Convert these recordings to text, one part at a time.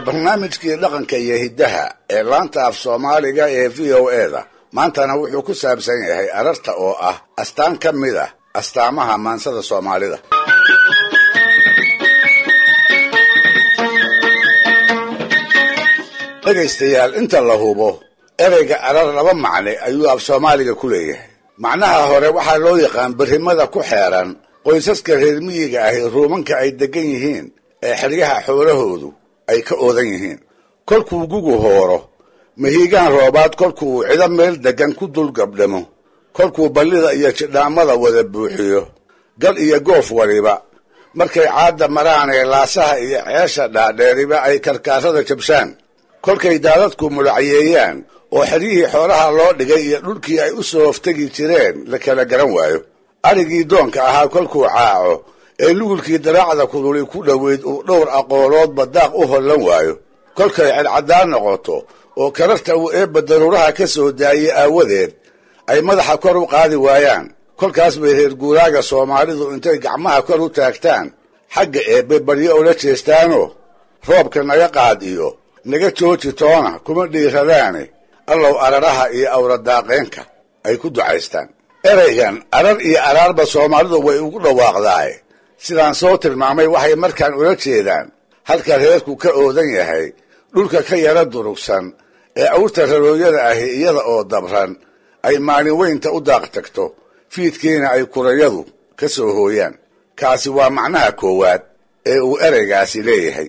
barnaamijkii dhaqanka iyo hiddaha ee laanta af soomaaliga ee v o eda maantana wuxuu ku saabsan yahay ararta oo ah astaan ka mid ah astaamaha maansada soomaalida dhegaystayaal inta la hubo ereyga arar laba macne ayuu af soomaaliga ku leeyahay macnaha hore waxaa loo yaqaan berrimada ku xeeran qoysaska reer miyiga ahi ruumanka ay deggan yihiin ee xeryaha xoolahoodu ay ka oodan yihiin kolkuu gugu hooro mahiigaan roobaad kolkuu cido meel deggan ku dul gabdhamo kolkuu ballida iyo jidhaamada wada buuxiyo gal iyo goof waliba markay caadda maraanee laasaha iyo ceesha dhaadheeriba ay karkaarada jabshaan kolkay daadadku mulacyeeyaan oo xeryihii xoolaha loo dhigay iyo dhulkii ay u soo hoftegi jireen la kala garan waayo arigii doonka ahaa kolkuu caaco ee lugulkii daraacda kuduli ku dhoweyd uu dhowr aqooloodba daaq u hollan waayo kolkay cadcaddaan noqoto oo kararta uu eebba daruuraha ka soo daayey aawadeed ay madaxa kor u qaadi waayaan kolkaas bay reer guuraaga soomaalidu intay gacmaha kor u taagtaan xagga eebbe baryo ula jeestaanoo roobka naga qaad iyo naga jooji toona kuma dhiiradaane allow araraha iyo awradaaqeenka ay ku ducaystaan ereygan arar iyo araarba soomaalidu way ugu dhawaaqdaaye sidaan soo tilmaamay waxay markaan ula jeedaan halka reerku ka oodan yahay dhulka ka yara durugsan ee awrta rarooyada ahi iyada oo dabran ay maalin weynta u daaq tagto fiidkiina ay kurayadu ka soo hooyaan kaasi waa macnaha koowaad ee uu ereygaasi leeyahay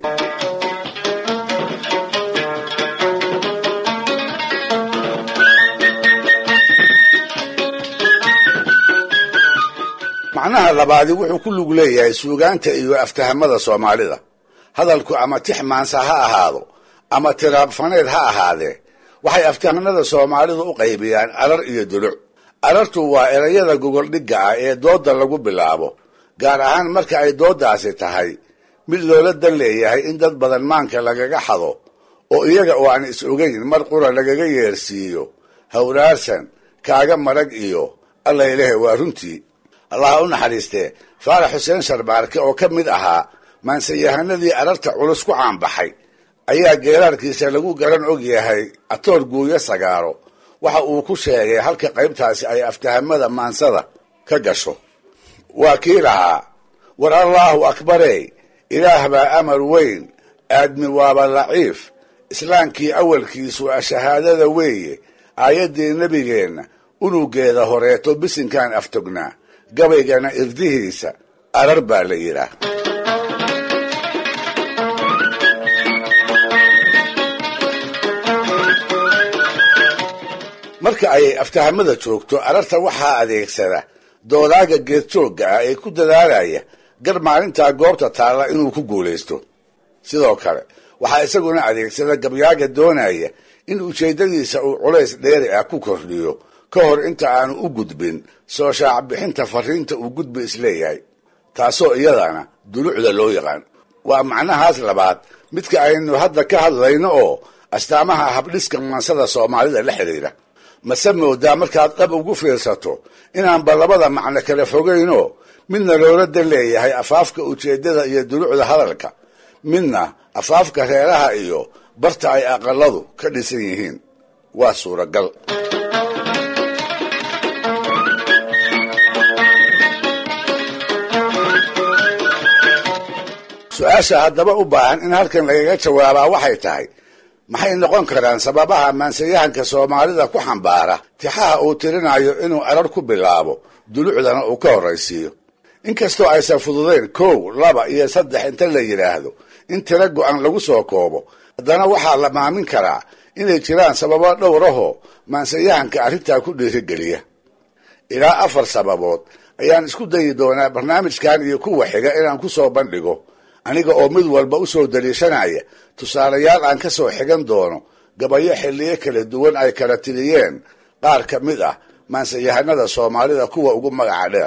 macnaha labaadi wuxuu ku lug leeyahay suugaanta iyo aftahamada soomaalida hadalku ama tix maansa ha ahaado ama tiraabfaneed ha ahaadee waxay aftahanada soomaalidu u qaybiyaan arar iyo duluc arartu waa erayada gogoldhigga ah ee doodda lagu bilaabo gaar ahaan marka ay dooddaasi tahay mid loola dan leeyahay in dad badan maanka lagaga xado oo iyaga oo aan is ogayn mar qura lagaga yeersiiyo hawraarsan kaaga marag iyo allaylehe waa runtii allaha u naxariistee faarax xuseen sharbaarke oo ka mid ahaa maansayahanadii ararta culus ku caanbaxay ayaa geeraarkiisa lagu garan og yahay atoor guuyo sagaaro waxa uu ku sheegay halka qaybtaasi ay aftahamada maansada ka gasho waa kii lahaa war allaahu akbarey ilaah baa amar weyn aadmi waaba laciif islaamkii awalkiisu a shahaadada weeye aayaddii nebigeenna unugeeda horeeto bisinkaan aftognaa gabaygana irdihiisa arar baa la yidhaah marka ay aftahamada joogto ararta waxaa adeegsada doodaaga geedjoogga ah ee ku dadaalaya gar maalintaa goobta taalla inuu ku guulaysto sidoo kale waxaa isaguna adeegsada gabyaaga doonaya in ujeeddadiisa uu culays dheeri ah ku kordhiyo ka hor inta aanu u gudbin soo shaac bixinta fariinta uu gudbi isleeyahay taasoo iyadana dulucda loo yaqaan waa macnahaas labaad midka aynu hadda ka hadlayno oo astaamaha habdhiska maansada soomaalida la xidhiidha mase moodaa markaad dhab ugu fiirsato inaanba labada macno kala fogaynoo midna loola dan leeyahay afaafka ujeeddada iyo dulucda hadalka midna afaafka reeraha iyo barta ay aqaladu ka dhisan yihiin waa suuragal su-aasha haddaba u baahan in halkan lagaga jawaabaa waxay tahay maxay noqon karaan sababaha maansayahanka soomaalida ku xambaara tixaha uu tirinayo inuu arar ku bilaabo dulucdana uu ka horraysiiyo inkastoo aysan fududayn kow laba iyo saddex inta la yidhaahdo in tiro go-an lagu soo koobo haddana waxaa la maamin karaa inay jiraan sababo dhowrahoo maansayahanka arrintaa ku dhiirigeliya ilaa afar sababood ayaan isku dayi doonaa barnaamijkan iyo kuwa xiga inaan ku soo bandhigo aniga oo mid walba u soo daliishanaya tusaalayaal aan ka soo xigan doono gabayo xilliyo kala duwan ay kala tiriyeen qaar ka mid ah maansayahanada soomaalida kuwa ugu magaca dheer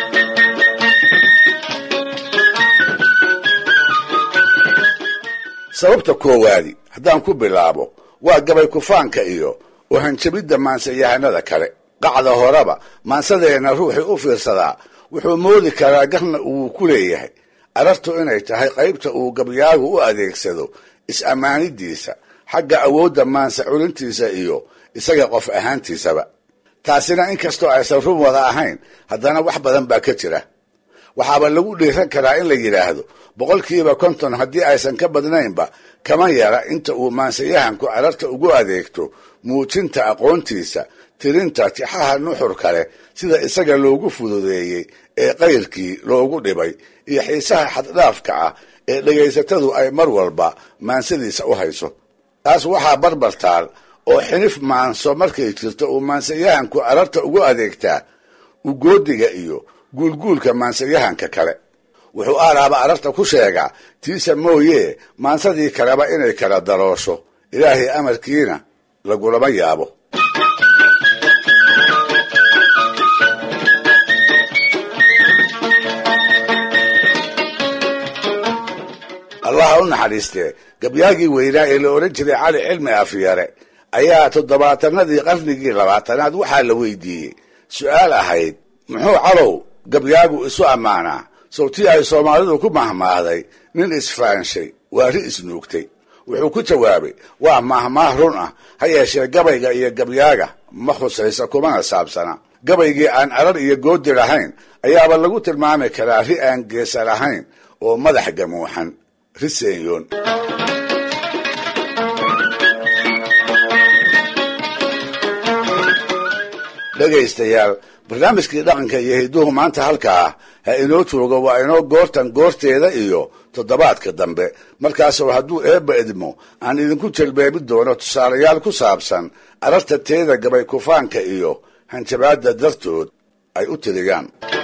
sababta koowaadi haddaan ku bilaabo waa gabay kufaanka iyo uhanjabidda maansayahanada kale qacda horeba maansadeenna ruuxii u fiirsadaa wuxuu moodi karaa garna uu ku leeyahay arartu inay tahay qaybta uu gabyaagu u adeegsado is-ammaanidiisa xagga awoodda maansa culintiisa iyo isaga qof ahaantiisaba taasina inkastoo aysan run wada ahayn haddana wax badan baa ka jira waxaaba lagu dhiiran karaa in la yidhaahdo boqolkiiba konton haddii aysan ka badnaynba kama yara inta uu maansayahanku cararta ugu adeegto muujinta aqoontiisa tirinta tixaha nuxur kale sida isaga loogu fududeeyey ee qayrkii loogu dhibay iyo xiisaha xaddhaafka ah ee dhegaysatadu ay mar walba maansadiisa u hayso taas waxaa barbartaal oo xinif maanso markay jirto uu maansayahanku cararta ugu adeegtaa ugoodiga iyo guulguulka maansayahanka kale wuxuu aaraaba ararta ku sheegaa tiisa mooyee maansadii kaleba inay kala daroosho ilaahay amarkiina lagulama yaabo allaha u naxariistee gabyaagii weynaa ee la odhan jiray cali cilmi afyare ayaa toddobaatanadii qarnigii labaatanaad waxaa la weydiiyey su-aal ahayd muxuu calow gabyaagu isu ammaanaa sawtii ay soomaalidu ku mahmaahday nin isfaanshay waari isnuugtay wuxuu ku jawaabay waa mahmaah run ah ha yeeshee gabayga iyo gabyaaga ma khusaysa kumana saabsana gabaygii aan arar iyo goodi lahayn ayaaba lagu tilmaami karaa ri aan geesa lahayn oo madax gamuuxan ri seenyoon dhegaystayaal barnaamijkii dhaqanka iyo hidduhu maanta halkaa ha inoo joogo waa inoo goortan goorteeda iyo toddobaadka dambe markaasoo hadduu eebba idmo aan idinku jelbeebi doono tusaalayaal ku saabsan ararta teeda gabay kufaanka iyo hanjabaadda dartood ay u tiriyaan